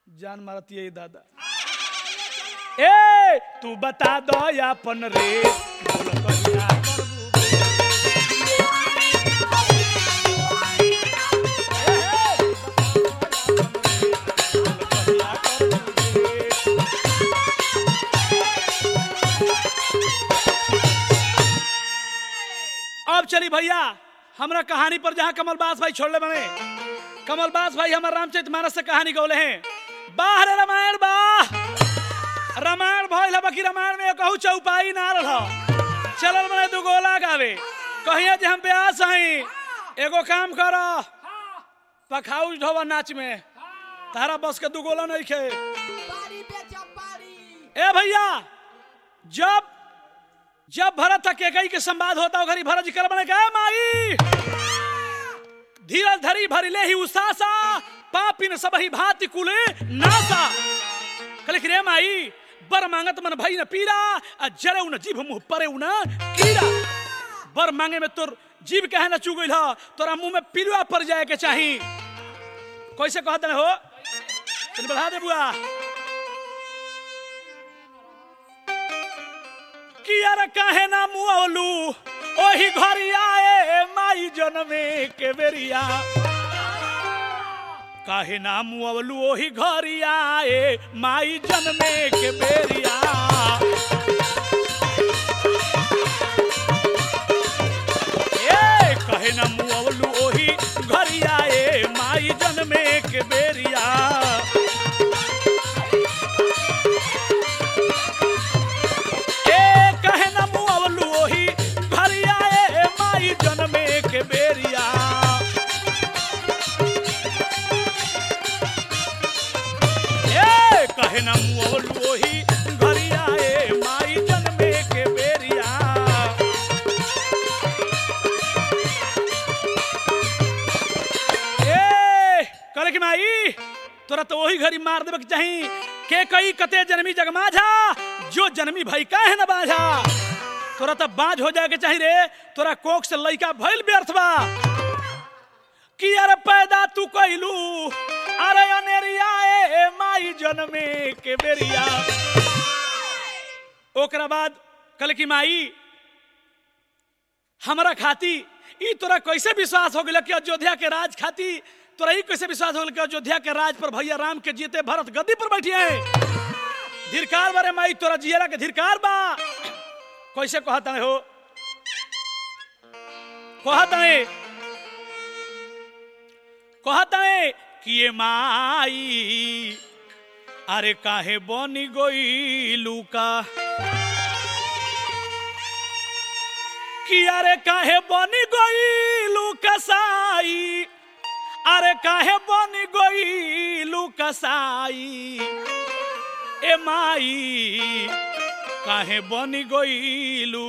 जान मारती है दादा ए तू बता दो अपन रे बोलो कहिया करबू अब चली भैया हमरा कहानी पर जहाँ कमलबास भाई छोड़ले बने कमलबास भाई हमारे रामचरित मानस से कहानी गौले हैं बाहर रामायण बा रामायण भइल है बाकी रामायण में कहू चौपाई ना रह चलल बने दू गोला गावे कहिया जे हम प्यास हई एगो काम कर पखाउज ढोवा नाच में तारा बस के दू गोला नहीं खे पारी बेचा पारी ए भैया जब जब भरत केकई के संवाद होता घरी भरत जी कर बने गए माई धीरज धरी भरिले ही उसासा पापिन सबही भांति कुले नासा कले कि रे माई बर मांगत मन भई न पीरा आ जरे उन जीभ मुंह परे उन कीड़ा बर मांगे में तोर जीभ कहे न चुगइल ह तोरा मुंह में पिलुआ पड़ जाए के चाही कैसे कहत हो तनी बढ़ा दे बुआ कि यार काहे ना मुआवलू ओही घरी आए माई जनमे के बेरिया काहे ना मुआवलू ओही घरी आए माई जनमे के बेरिया ए काहे ना मुआवलू ओही घरी आए माई जनमे के बेरिया ए कहे न मुआवलू ओही घरिया ए माई जनमे के बेरिया ए कहे न मुआवलू ओही घरिया ए माई जनमे के बेरिया ए करे कि माई तोरा तो वही घड़ी मार देबे के चाही के कई कते जन्मी जगमाझा जो जन्मी भाई काहे न बाझा तोरा तो बाज हो जाए के चाही रे तोरा कोख से लइका भइल व्यर्थ बा कि अरे पैदा तू कइलू अरे अनेरिया ए माई जनमे के बेरिया ओकरा बाद कल की माई हमरा खाती ई तोरा कैसे विश्वास हो गया कि अयोध्या के राज खाती तोरा ई कैसे विश्वास हो गया कि अयोध्या के राज पर भैया राम के जीते भरत गद्दी पर बैठिए धिरकार बारे माई तोरा जियरा के धिरकार बा कैसे कहता हो कहता है कहता है कि ये माई अरे काहे बनी गई लूका कि अरे काहे बनी गईलू कसाई अरे काहे बनी गईलू कसाई ए माई काहे बनी गईलू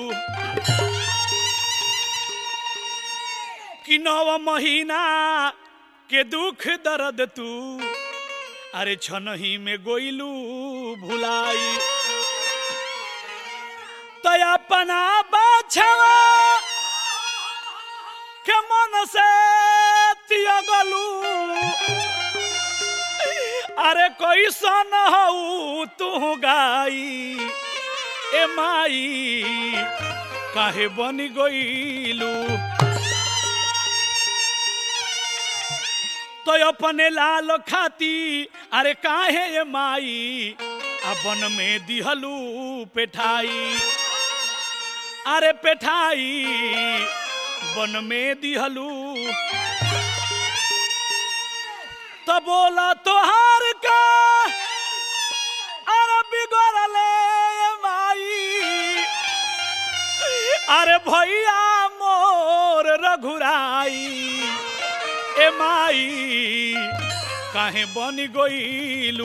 कि नव महीना के दुख दर्द तू अरे छनही में गोइलू भुलाई तो अपना बाछवा के मन से तियगलू अरे कोई सन हऊ तू गाई ए माई काहे बनी गईलू तो अपने लाल खाती अरे काहे ए माई अपन में दिहलू पेठाई अरे पेठाई बन में दिहलू तो बोला तोहार का अरे बिगड़ले माई अरे भैया मोर रघुराई ए माई काहे बनी गईलू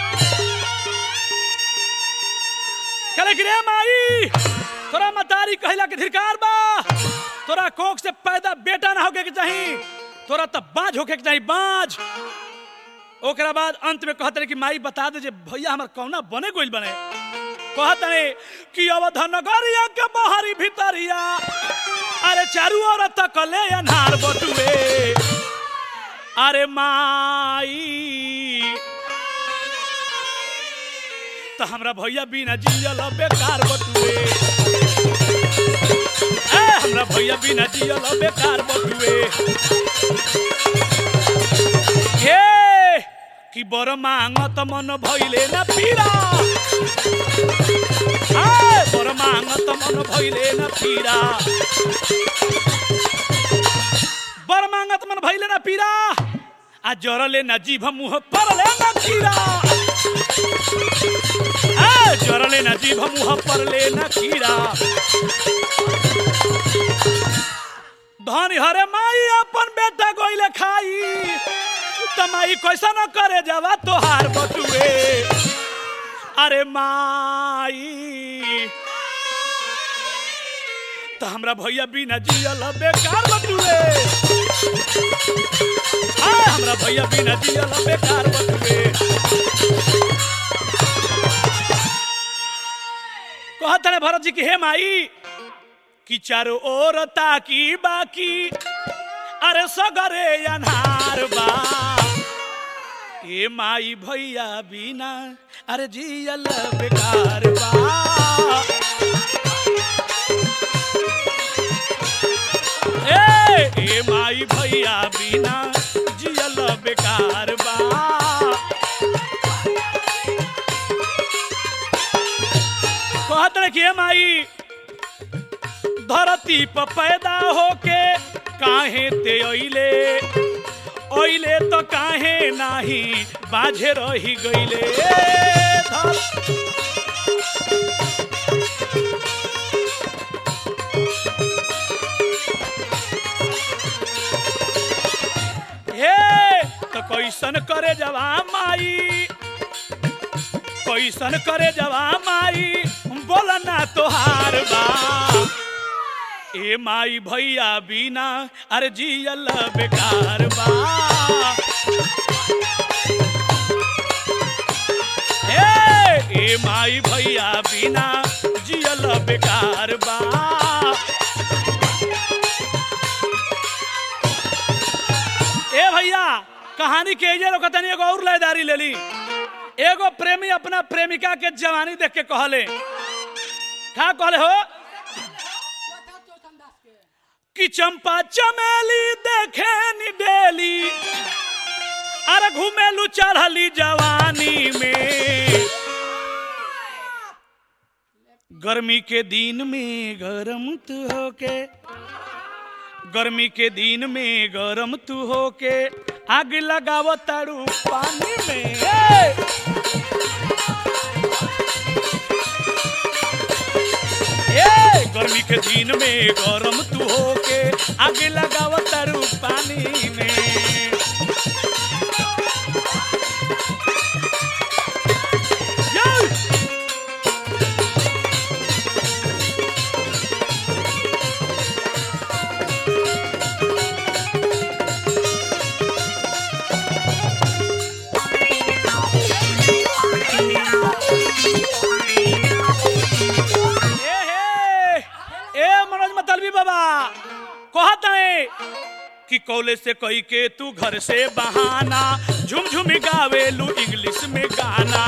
कले रे माई तोरा मतारी कहला के धिरकार बा तोरा कोख से पैदा बेटा ना होके के चाही तोरा त बाज होके के चाही बाज ओकरा बाद अंत में कहत रहे कि माई बता दे जे भैया हमर कौना बने गोइल बने कहत है कि अवध नगरिया के बहरी भीतरिया अरे चारू ओर तकले अनार बटुए अरे माई तो हमरा भैया बिना जियल बेकार बटुए ए हमरा भैया बिना जियल बेकार बटुए ए कि बर मांगत मन भइले ना पीरा ए बर मांगत मन भइले ना पीरा बर मांगत मन भइले ना पीरा आ जरले ना जीभ मुह परले ना खीरा ए जरले ना जीभ मुह परले ना खीरा धनी हरे माई अपन बेटा गोइले खाई तमाई कैसा न करे जावा तोहार बटुए अरे माई तो हमरा भैया बिना जियल बेकार बटुए आ हमरा भैया बिना जियल बेकार बटुए कहत रहे भरत जी की हे माई कि चारों ओर ताकी बाकी अरे सगरे अनार बा ए माई भैया बिना अरे जियल बेकार बा ए ए माई भैया बिना जियल बेकार बा कहत रहे कि हे माई धरती पर पैदा होके काहे ते अइले ओइले तो काहे नाही बाझे रही गइले धर- हे तो कैसन करे जवा माई कैसन करे जवा माई बोलना तोहार बा ए माई भैया बिना अरे जियल बेकार बा ए ए माई भैया बिना जियल बेकार बा ए भैया कहानी के जे लोग तनी एगो और लयदारी लेली एगो प्रेमी अपना प्रेमिका के जवानी देख के कहले का कहले हो चौथा चौथम दास के कि चंपा चमेली देखे नी डेली अरे घूमेलू चढ़ली जवानी में गर्मी के दिन में गरम तू होके गर्मी के दिन में गरम तू होके आग लगाव तारू पानी में ए! ए गर्मी के दिन में गरम तू होके आग लगाव तारू पानी में यो! ए हे ए मनोज मतलबी बाबा कहत है कि कॉलेज से कही के तू घर से बहाना झुम झुम गावेलू इंग्लिश में गाना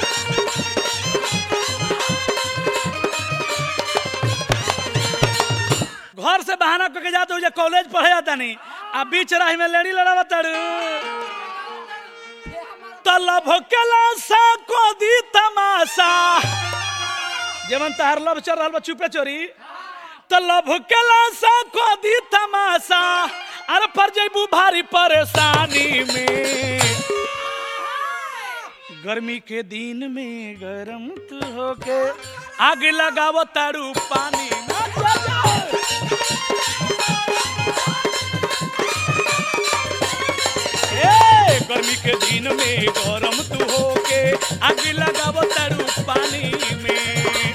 घर से बहाना करके जाते हो कॉलेज पढ़े जाता नहीं आ बीच राह में लड़ी लड़ा तड़ू ये हमारा तलब केला सा को दी तमाशा जेमन तार लब चल रहल बा चुपे चोरी तलब केला सा को दी तमाशा अरे पर जैबू भारी परेशानी में गर्मी के दिन में गरम तू होके आग लगाव तारू पानी में जा जा। ए, गर्मी के दिन में गरम तू होके आग लगाव तारू पानी में